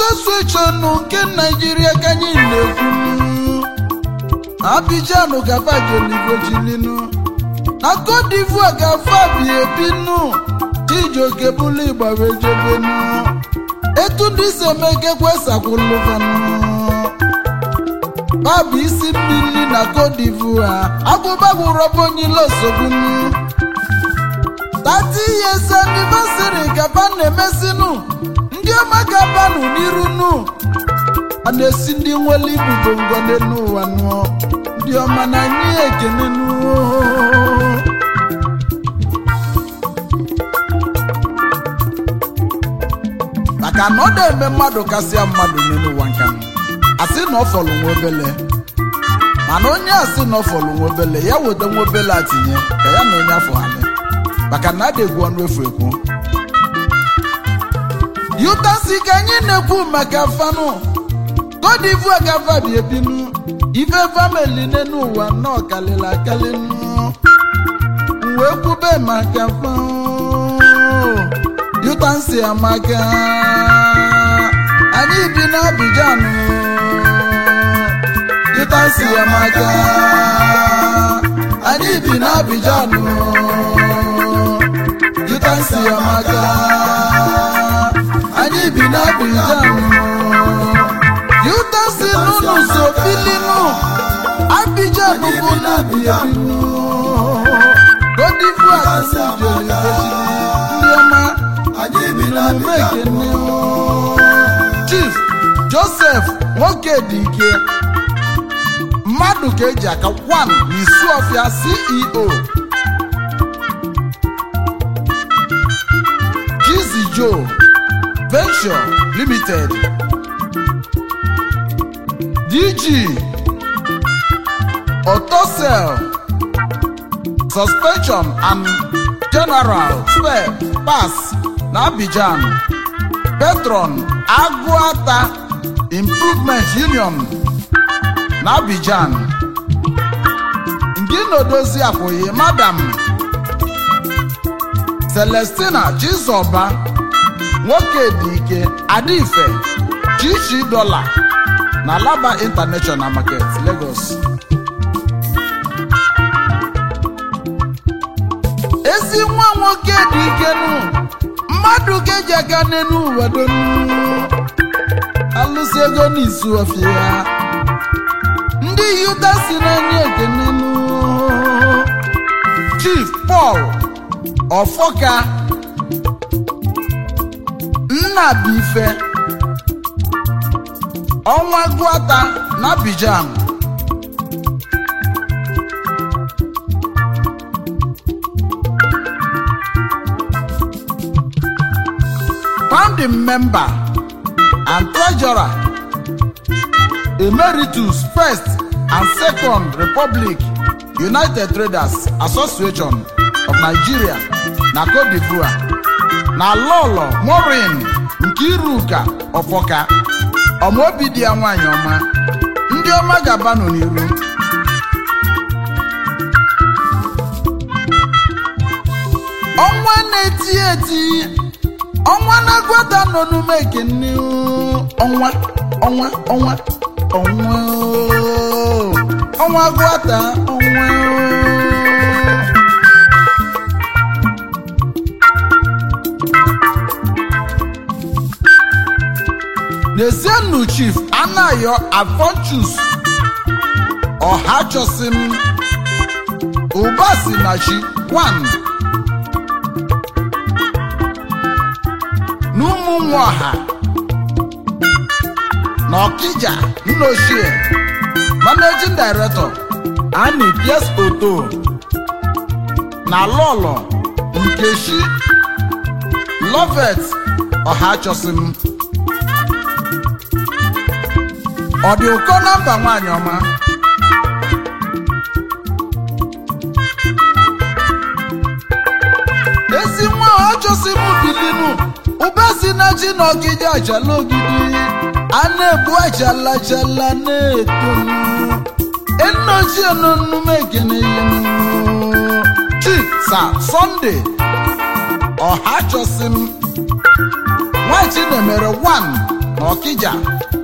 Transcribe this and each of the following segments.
asosieshọn nke naijiria ka anyị na-ekwu abijan gabajolivojilinu na cote divoire gafa bi ebinu chijioke bụlụ igbawejebenu etu ndị si emekekwe sakwulụvanụ babụ isi mmiri na cote divoire agụbagwụrọbụ onyile osogbunu 30 years anniversary gaba na-emesinu ndị ọma gabanụ n'iru nu a na-esi ndị nwere ibubo ngọne n'ụwa nụọ ndị ọma na anyị ekene nuo maka na ọ na-eme mmadụ kasịa mmadụ n'ụwa nka asị na ọ fọrọ nwa obele mana onye asị na ọ fọrọ nwa obele ya weta nwa obele atinye ka ya na onye afọ anyị maka na adịgwu ọnụ efu ekwu yutasi ka anyị na-ekwu maka fanụ godivu agafa bi ebinu ife famili n'enu ụwa nọ kalịla akalịnụ wee kwube maka fanụ yutansi amaka anyị bi n'Abidjan yutansi amaka anyị bi n'Abidjan yutansi amaka anyị bi n'Abidjan yutansi nunu so filinu Abidjan bụ n'obi ebinu Côte d'Ivoire si jere ndị ọma omume ekene chief joseph nwoke dị ike mmadụ ka eji aka wan n'isu ọfịa ceo Jizzy Joe venture limited dg otosel suspension and general spare pass na Abidjan patron agụata improvement union na Abidjan nke na-odozi akwụghị madam Celestina Chizoba nwoke dị ike Adife chichi dola na Laba International Market Lagos ezi nwa nwoke dị ike nụ mmadụ ga-eji aka n'elu ụwa donu alụsị ego n'izu ọfịa ndị yuda si n'anya ekenenu chief paul ọfọka nnabife ọnwa gụata na Abidjan founding member and treasurer emeritus first and second republic united traders association of nigeria na cote divoire na lolo morin nke iruka ọfọka ọmaobi dị ya nwanyị ọma ndị ọma ga-abanụ n'iru ọnwa na-eti eti ọnwa na-agwada nọ n'ume ekene ọnwa ọnwa ọnwa ọnwa ọnwa gwata ọnwa n'ezienụ chief anayo avonchus ọhachosim ụbasi na chi 1 n'ụmụ nwa ọha na ọkija nnochie managing director ani pies oto na lọlọ nkechi lovet ọhachosim ọ dị ụkọ nọmba nwaanyị ọma ezi nwa ọchọsi m bilinu ụba si na chi na ogidi achala ogidi a na-egbu achala achala na-etonu enochie n'onume ekene yenu chi sa sọnde ọha chọsi m nwachi na-emere 1 na Ọkịja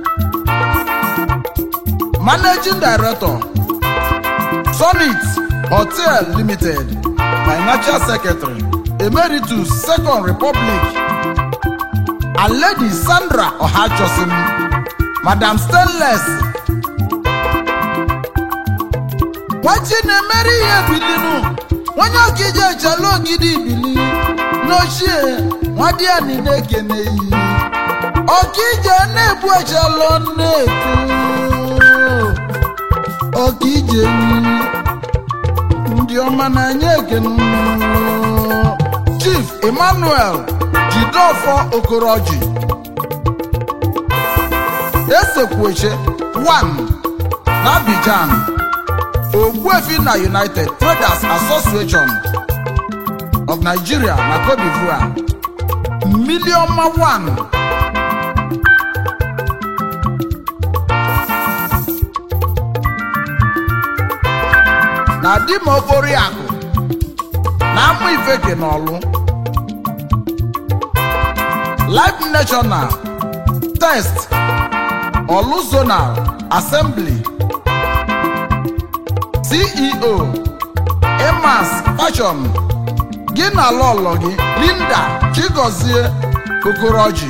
Managing Director Sonit Hotel Limited Financial Secretary Emeritus Second Republic and Lady Sandra Ohajosin Madam Stainless nwachi na-emere ihe bilinu onye ọkija echala ogidi ibili n'ochie nwadiani na-ekene iyi ọkija na-ebu echala na-eto ọkije ndị ọma na-anya ekene unu. Chief Emmanuel Jidofo Okoroji Esekweche 1 na Abidjan Ogbuefi na United Traders Association of Nigeria na Cote d'Ivoire Miliọma 1 na Dima Okoriakụ na Amụ Ifeke n'Ọlụ Life National Test Ọlụ Zonal Assembly CEO Emas Fashion gị na lọlọ gị Linda Chigozie Okoroji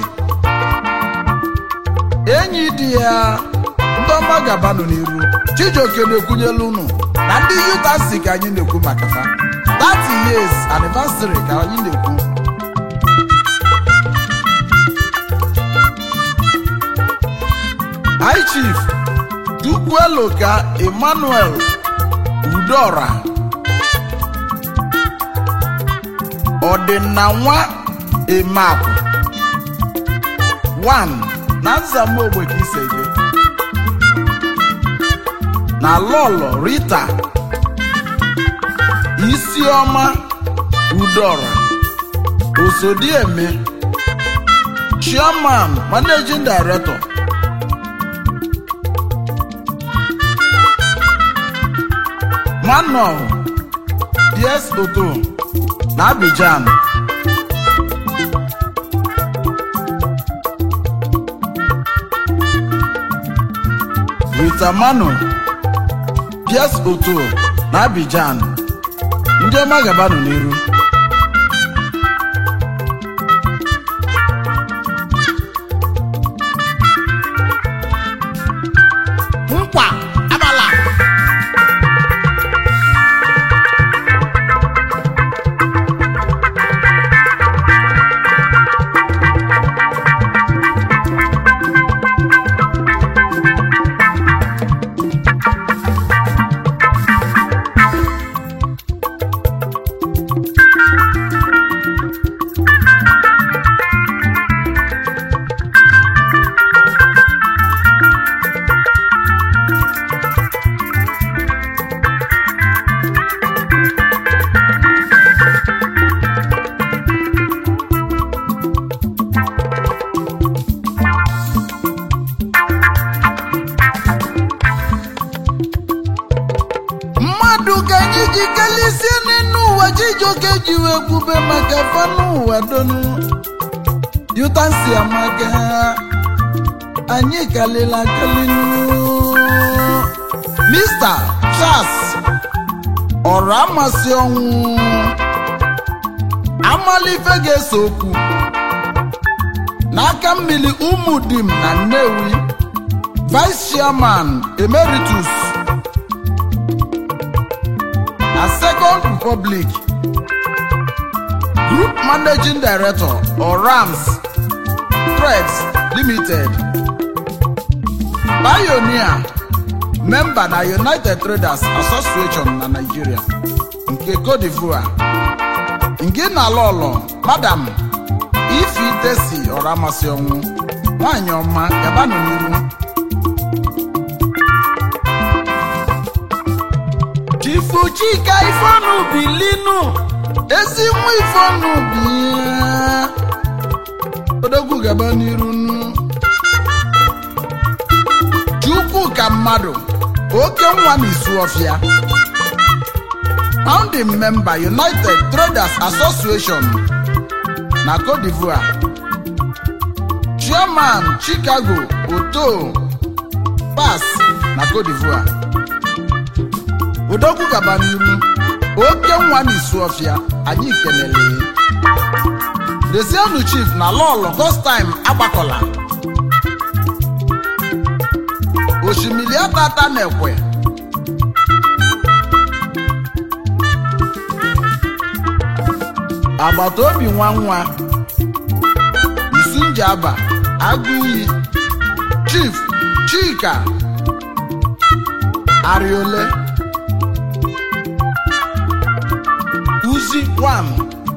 enyi di ya ndị ọma gabanụ n'iru Chijioke na-ekwunyelu unu na ndị yutansi ka anyị na-ekwu maka fa 30 years anniversary ka anyị na-ekwu High Chief Chukwueloka Emmanuel Udora ọdịna nwa Emakụ 1 na nzamogbe ka iseje na Lọlọ Rita Isiọma Udora Osodieme Chairman Managing Director Manuel DS Oto na Abidjan Rita Manu DS Oto na Abidjan ndị ọma gabanụ n'iru nkwa abala mmadụ ka anyị ji kelisie n'elu ụwa Chijioke ji wee kwube maka fanụ ụwa donu yutansi amaka anyị kalila kalinu Mr. Charles ọrụ amasị ọnwụ amalife ga-eso okwu n'aka mmiri ụmụdim na Nnewi Vice Chairman Emeritus na Second Republic Group Managing Director Orams Threads Limited Pioneer Member na United Traders Association na Nigeria nke Cote d'Ivoire nke na lọlọ Madam Ifi Tesi Ọramasị ọnwụ nwanyị ọma gabanụ n'iru Chifu Chika Ifeọnụ bilinu ezi nwa Ifeọnụ bi odogwu gaba n'iru nu Chukwu ka mmadụ oke nwa na isu ọfịa founding member United Traders Association na Cote d'Ivoire chairman chicago oto pass na cote d'ivoire odogwu gaba n'iru oke nwa n'isu ọfịa anyị kelele desienu chief na lọlọ gostim agbakọla osimiri atata na-ekwe agbata obi nwa nwa isunjaba agụiyi chief chika ariole uzi one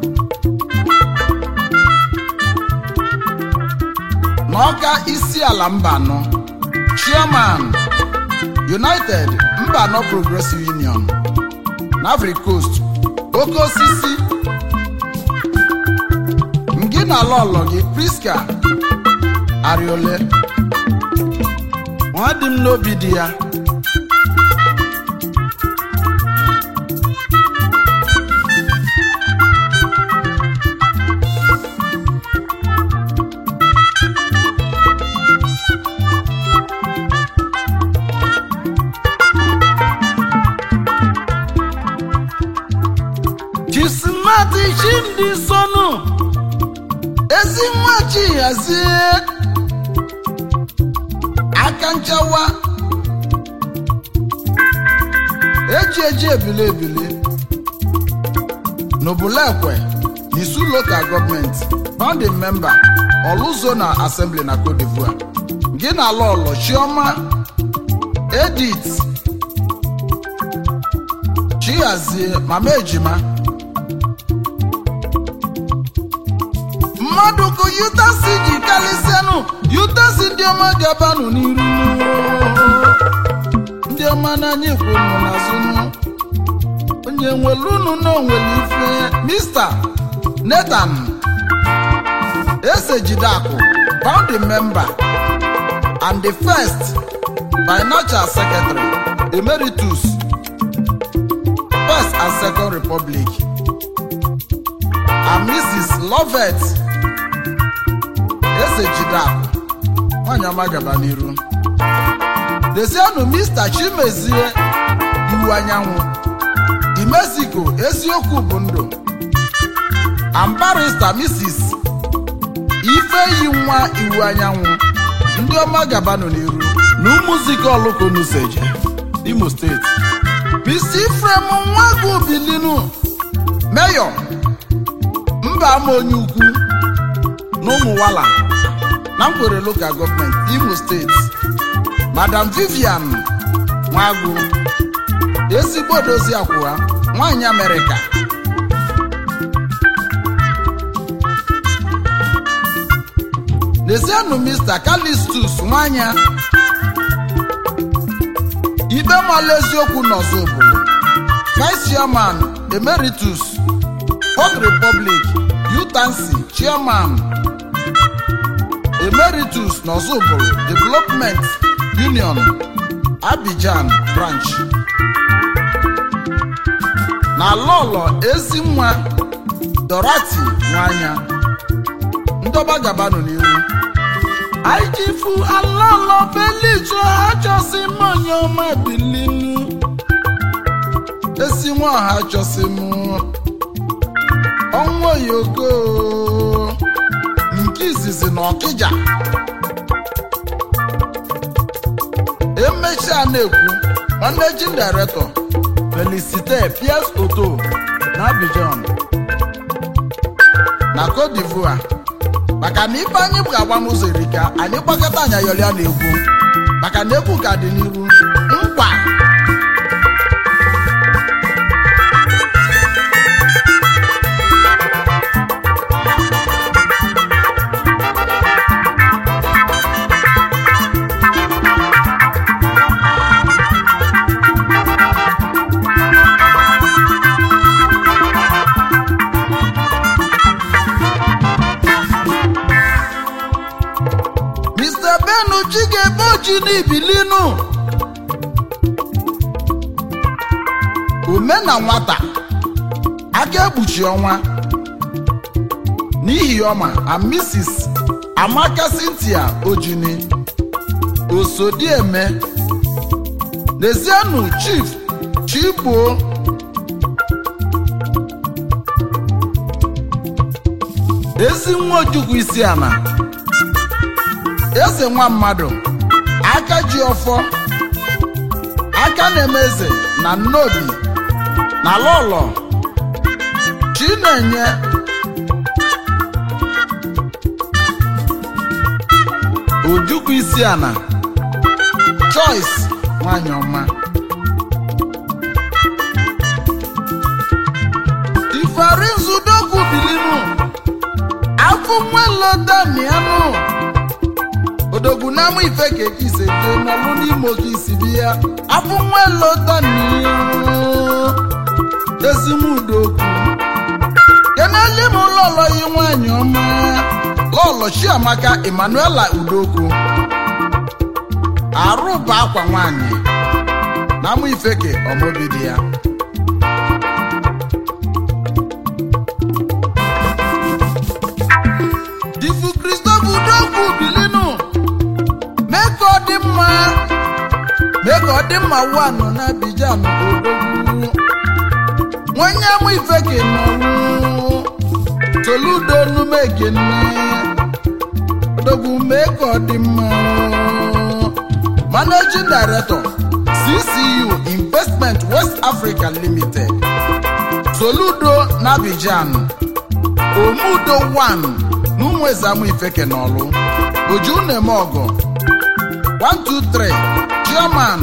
n'ọka isi ala mbanọ chairman united mbanọ progressive union n'Ivory Coast oke osisi ngị na lọlọ gị priska ariole nwa dị m n'obi dị ya chisimati chimdi sonu ezi nwa chi hazie aka nchawa eji eji ebili ebili n'obulekwe n'isu local gọọmenti founding member oluzona assembly na cote d'ivoire gị na lọlọ chioma edith chihazie mama ejima mmadụ kụ yutasi ji kalịsịanụ yutasi ndị ọma gabanụ n'iru ndị ọma n'anya kwunu n'azụnụ onye nwere unu na onwere ife mista nathan ese jideakụ founding member and the first financial secretary emeritus first and second republic and mrs lovett eze jideakụ nwanyị ọma gaba n'iru dezienụ mr chimezie iwu anyanwụ di mexico eziokwu bụ ndụ ambarista mrs ifeyi nwa iwu anyanwụ ndị ọma gabanụ n'iru na ụmụzike olukonuseje imo steeti mr ifrem nwagwu bilinu meyọ mba ama onye ukwu na ụmụwala na nkwere local gọọmenti imo steeti madam vivian nwagwu ezigbo dozi akwụwa nwanyị amerịka lezienụ mr calistus nwanya ikpe mala eziokwu n'ọzọ obodo vice chairman emeritus Fourth republic utansi chairman emeritus n'ọzọbụrụ development union abidjan branch na lọlọ ezinwa dorati nwanya ndọba gabanụ n'iru aijifu alọlọ beliju achọsi m onye ọma bilinu esi nwa ọha achọsi m ọnwa oyoko nke izizi na ọkịja emechaa na-ekwu managing director felicite piers oto na abidjan na cote d'ivoire maka na ife anyị ga-agba n'ụzọ erika anyị gbakọta anya yọrịa na egwu maka na egwu ka dị n'iru nkwa mr benu chigebe oji n'ibilinu ume na nwata aka ekpuchi ọnwa n'ihi ọma and mrs amaka cynthia ojini osodieme n'ezienụ chief chigbo ezi nwa ojukwu isi ana eze nwa mmadụ aka ji ọfọ aka na-eme eze na nnobi na lọlọ chinenye ojukwu isi ana choice nwanyị ọma ifarinzudogwu bilinu afọ nwelodanianụ odogwu n'ama ife ka ekise je n'ọlụ n'imo ka isi bi ya afọ nwelodanianụ ezimudogwu keneli m lọlọ yi nwanyị ọma lọlọ chiamaka emmanuela udokwu arụ bụ akwa nwanyị na amụ ifeke ọmọbidi ya difu kristofu udokwu bilinu mee ka ọ dị mma mee ka ọ dị mma wanụ na abijan odogwu nwenye amụ ifeke nọrụ toludo numegene odogwu mee ka ọ dị mma managing director ccu investment west africa limited soludo n'abidjan omudo 1 n'ụmụezamu ifeke n'ọlụ ojunemeọgọ 123 chairman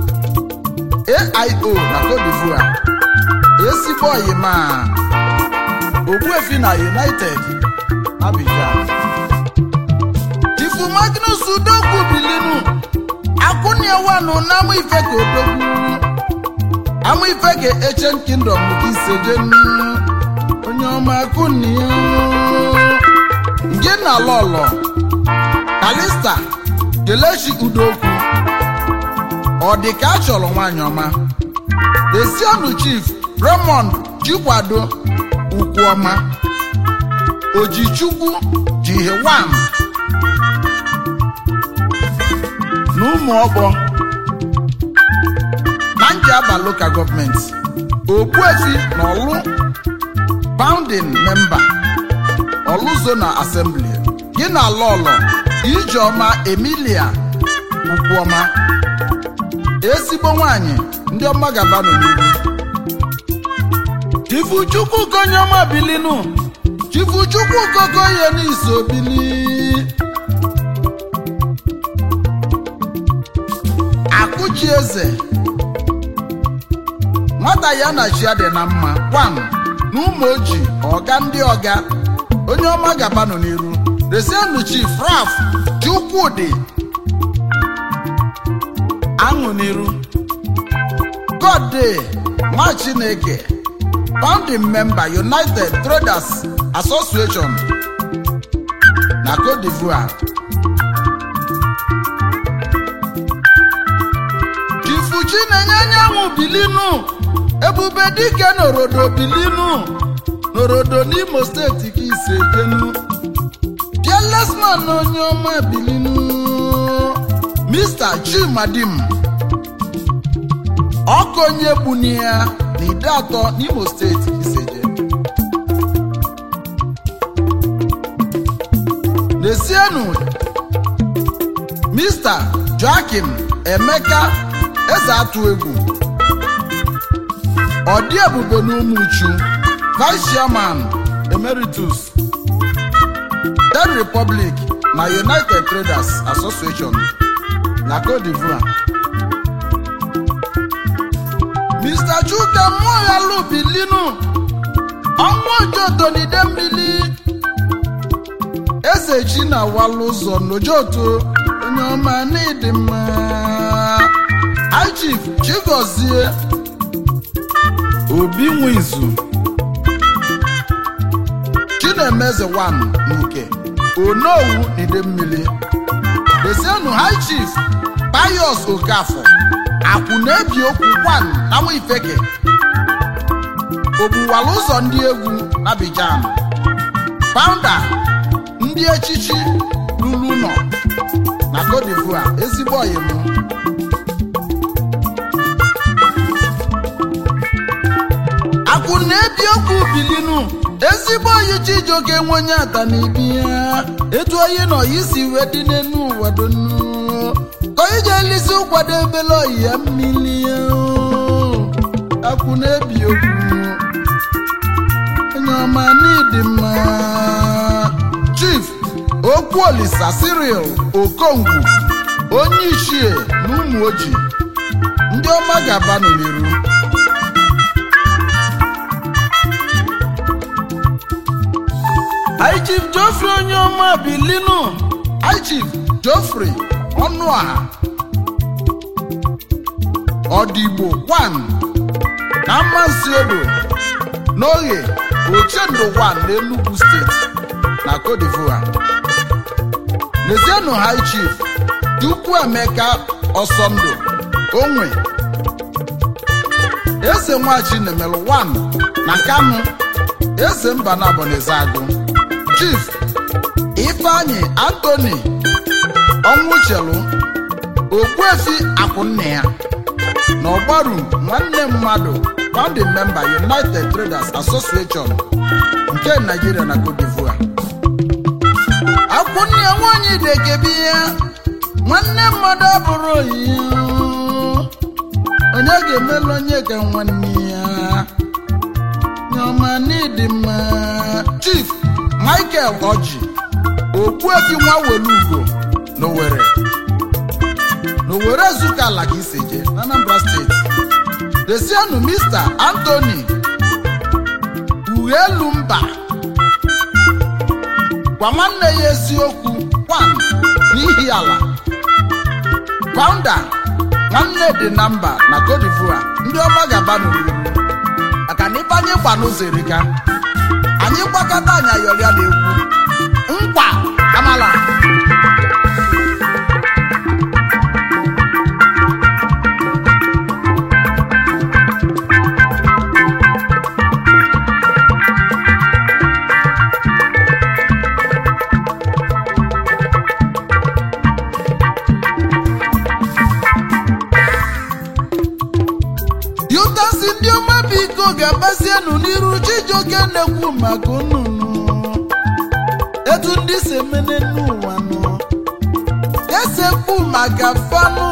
aio na cote divoire ezigbo oyima ogbuefi na united abidjan ifu magnus udogwu bilinu akụniewanu na amụ ifeke odogwu amụ ifeke ancient kingdom nke isejenu onye ọma akụnia nge na lọlọ kalista kelechi udokwu ọ dị ka a chọrọ nwaanyị ọma esionu chief raymond chikwado ukwuọma ojichukwu jihewan na ụmụ ọgbọ na njaba local gọọmenti ogbuefi na ọlụ founding member ọlụ zona assembly gị na lọlọ ijeọma emilia ukwuọma ezigbo nwanyị ndị ọma gabanụ n'ihu chifuchukwu konyọma bilinu chifuchukwu kokoye n'iso bili akụchi eze nwata ya na chi ya dị na mma kwan na ụmụ oji ọga ndị ọga onye ọma gabanụ n'iru resienu chief raf chukwudị aṅụ n'iru god day nwa chineke founding member united traders association na cote divoire chifu chinenye anyanwụ bilinu ebube dike n'orodo bilinu n'orodo n'imo steeti ka ise jenu pielesman onye ọma bilinu mr chimadim ọkụ onye gbuni ya na ide atọ n'imo steeti iseje n'esienu mr joakim emeka eze atụ egwu ọdị ebube n'ụmụuchu vice chairman emeritus third republic na united traders association na cote divoire mr chuka mmụọghalụ bilinu ọnwa ojotonide mmiri eze chi na walụ ụzọ n'ojoto onye ọma n'ịdị mma ichief chigozie obi nwizu chinemeze wan n'uke onowu n'ide mmiri desienu high chief pius okafọ akwụ na-ebi okwu wan na nwa ifeke ogbuwala ụzọ ndị egwu n'Abidjan founder ndị echichi lulu nọ na Cote d'Ivoire ezigbo ọyị m akwụ na-ebi okwu bilinu ezigbo oyi Chijioke nwe onye ata na ibi ya etu oyi na oyi si wee dị n'enu ụwa donu ka oyi ji elisi ụkwado ebele oyi ya mmiri ya akwụ na-ebi okwu onye ọma n'ịdị mma chief okwu olisa Cyril okongwu onye ichie na ụmụ ojii ndị ọma ga-abanụ n'iru High Chief Geoffrey onye ọma bilinu High Chief Geoffrey ọnụaha ọdịgbo 1 na mmasịodo n'oge ochendo 1 n'Enugu steeti na Cote d'Ivoire lezienụ High Chief Chukwuemeka Ọsọndụ onwe eze nwachi nemelu 1 na Kanu eze mba na Abonezagụ Chief Ifeanyi Anthony Ọnwụchelu Ogbuefi Akwụnne ya na ọgbaru nwanne mmadụ founding member United Traders Association nke Nigeria na Cote d'Ivoire Akwụnne ya nwaanyị dekebi ya nwanne mmadụ abụrụ oyi onye ga-emelu onye ka nwanne ya nyọma n'ịdị mma Chief Michael Oji Ogbuefi nwa Welugo n'Owerri n'Owerri Ezuka ala ka iseje na Anambra steeti desienụ Mr. Anthony Ughelu mba gwa nwanne ya eziokwu kwan n'ihi ala founder nwanne dị na mba na Cote d'Ivoire ndị ọma ga-aba n'oriri maka na ife anyị gba n'ụzọ erika anyị gbakọta anyị ayọrịa na egwu nkwa amala yutasi ndị ọma biko ga-agbazienụ n'iru Chijioke na-ekwu maka nnụnụ etu ndị si emene n'ụwa nọ esekpu maka fanụ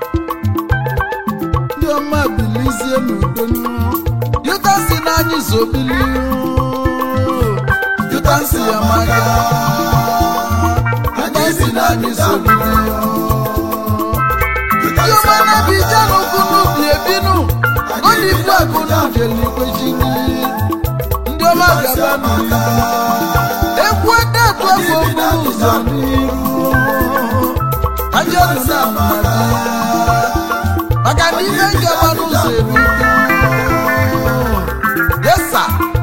ndị ọma bilizie n'udo yutasi n'anyị zobili yutasi amaga yutasi n'anyị zobili ndị ọma na-abịja n'okwu n'ubi ebinu olivu akụ n'ujelikwechi ndị ọma gaba n'iru egwu edetu afọ okporo ụzọ n'iru ajanụ na mmadụ maka na ihe ngaba n'ụzọ erugo yesa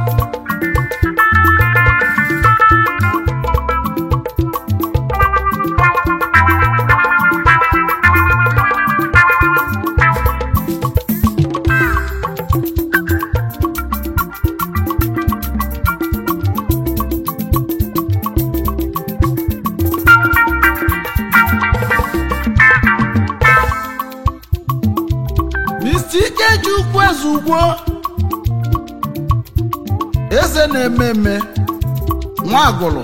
Mr. Ikechukwu Ezugbo eze na-eme eme nwa agụlụ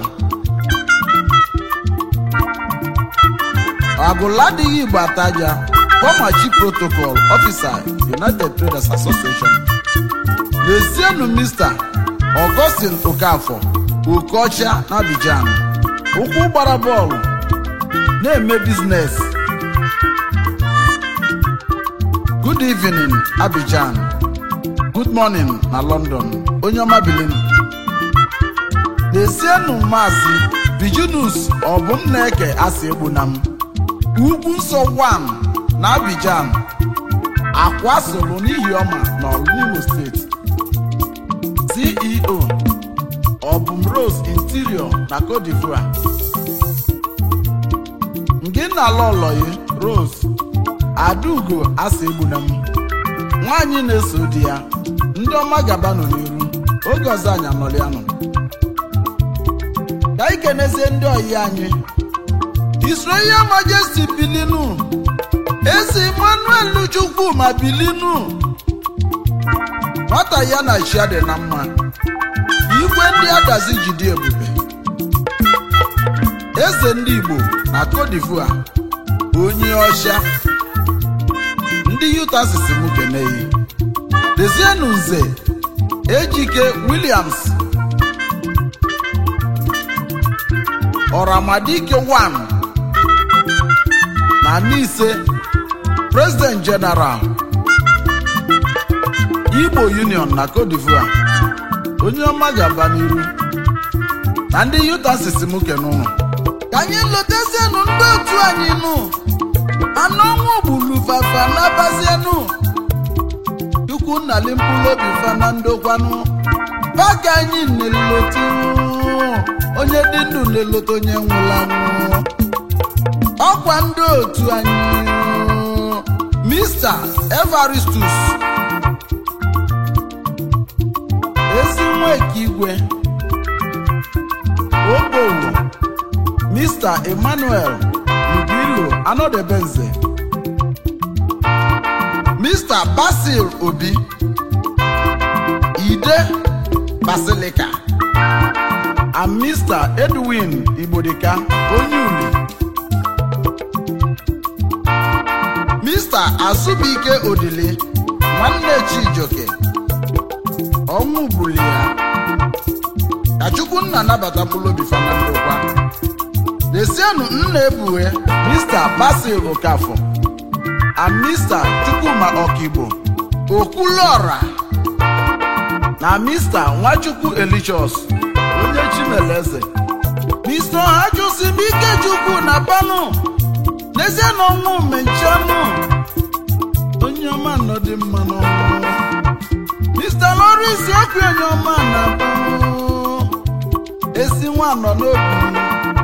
agụlụ adịghị igbo ataja former chief protocol officer United Traders Association lezienụ Mr. Augustine Okafor Okeọcha na Abidjan ụkwụ gbara bọọlụ na-eme biznes good evening Abidjan good morning na London onye ọma bilinu lezienụ maazị Virginus ọbụm na-eke asị egbuna m ugwu nsọ 1 na Abidjan akwa soro n'ihi ọma na Imo steeti CEO ọbụm Rose Interior na Cote d'Ivoire ngị na lọlọyi Rose Adaugo asị egbuna m nwaanyị na-eso di ya ndị ọma gabanụ n'iru oge ọzọ anyị anọlịanụ ka anyị kenezie ndị ọyị anyị His Royal Majesty bilinu eze Emmanuel Chukwu ma bilinu nwata ya na chia dị na mma igwe ndị adazi jide ebube eze ndị Igbo na Cote d'Ivoire onye ọcha ndị Utah sisi m keneyi dezienu nze ejike Williams ọramadike 1 na Nise President General Igbo Union na Cote d'Ivoire onye ọma ga-aba n'iru na ndị Utah sisi m kenụnụ ka anyị lotezienụ ndị otu anyị nụ anụ ọnwụ gburu fafa nabazienụ chukwu nnali mkpụrụ obi fa na ndokwanụ paka anyị na-elote onye dị ndụ na-elote onye nwụrụ anwụ ọkwa ndị otu anyị Mr. Evaristus ezi nweke igwe obowo Mr. Emmanuel Lubilo Anodebenze Mr. Basil Obi Ide Basilica and Mr. Edwin Igbodika Onyuli Mr. Azubike Odili nwanne Chijoke ọnwụ buli ya ka Chukwunna nabata mkpụrụ obi fana ndokwa desienụ nna ebughe Mr. Basil Okafọ and Mr. Chukwuma Okigbo Okwulora na Mr. Nwachukwu Elichos onye Chimeleze Mr. Hajụsibike Chukwu na Panu n'ezie na ọnwụ menchanụ onye ọma nọ dị mma n'ọnwụ Mr. Lawrence Okwuenye ọma na Panu esi nwa nọ n'obi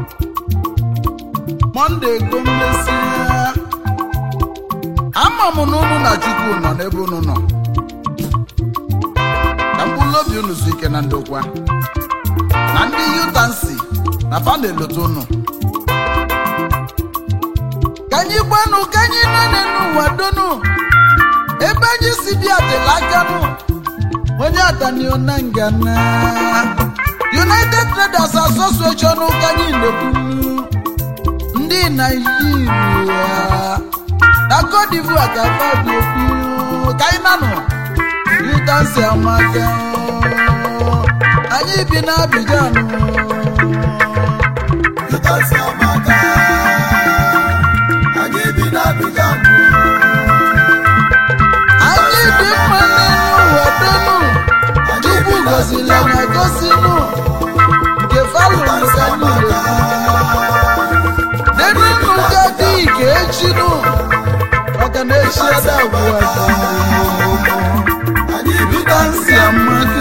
Monde go mmesịa ama m na unu na Chukwu nọ n'ebe unu nọ ka mkpụrụ obi unu zuo ike na ndokwa na ndị yutansi na fa na-elote unu ka anyị gbanụ ka anyị nene n'ụwa donu ebe anyị si bịa dịla aka nụ onye adanio na ngana United Traders Association ka anyị na-ekwu ndị Naijiria na Cote d'Ivoire ka fadi okwu ka anyị nanụ yutansi amaka anyị bi na Abidjan Yutansi amaka, anyị bi n'Abidjan. anyị dị mma n'elu ụwa donu Chukwu gọziri na gọzinụ nke falụrụ ka niile denunu ka dị ka echinụ maka na echi ada ugbu a Anyị bi yutansi amaka